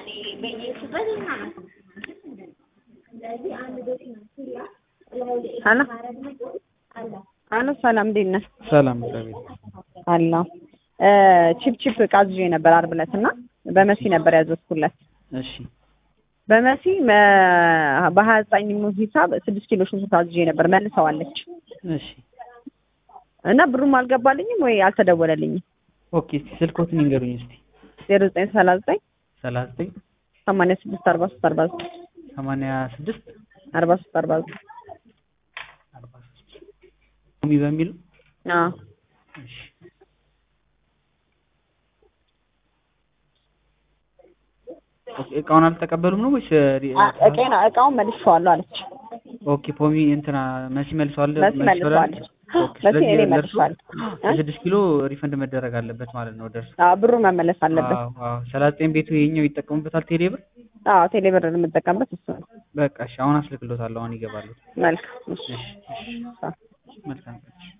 ሄሎ ሄሎ ሰላም እንዴት ነህ? ሰላም እግዚአብሔር አለሁ ቺፕ ቺፕ ዕቃ አዝዤ ነበር ዓርብ ዕለት እና በመሲ ነበር ያዘዝኩለት። እሺ በመሲ በሀያ ዘጠኝ ሂሳብ ስድስት ኪሎ ሽንኩርት አዝዤ ነበር መልሰዋለች እሺ እና ብሩም አልገባልኝም ወይ አልተደወለልኝም። ኦኬ እስቲ ስልኮትን ይንገሩኝ እስቲ ዜሮ ዘጠኝ ሰላሳ ዘጠኝ ሰላሳ ዘጠኝ ሰማንያ ስድስት አርባ ሶስት አርባ ዘጠኝ ሰማንያ ስድስት አርባ ሶስት አርባ ዘጠኝ አርባ ሶስት ሚ በሚል አዎ እሺ ኦኬ እቃውን አልተቀበሉም ነው ወይስ ሪ- አ- እቄን እቃውን መልሼዋለሁ አለች። ኦኬ ፖሚ እንትና መሲ መልሰዋል መሲ መልሰዋለች። ኦኬ መሲ ስለዚህ እኔ ደርሶ መልሼዋለሁ። እ? የስድስት ኪሎ ሪፈንድ መደረግ አለበት ማለት ነው ደርሶ አዎ ብሩ መመለስ አለበት። አዎ አዎ ሰላሳ ዘጠኝ ቤቱ ይሄኛው ይጠቀሙበታል ቴሌ ብር አዎ ቴሌ ብር የምጠቀምበት እሱ ነው። በቃ እሺ አሁን አስልክሎታለሁ አሁን ይገባሉ መልካም እሺ እሺ እሺ አዎ። መልካም ቀን።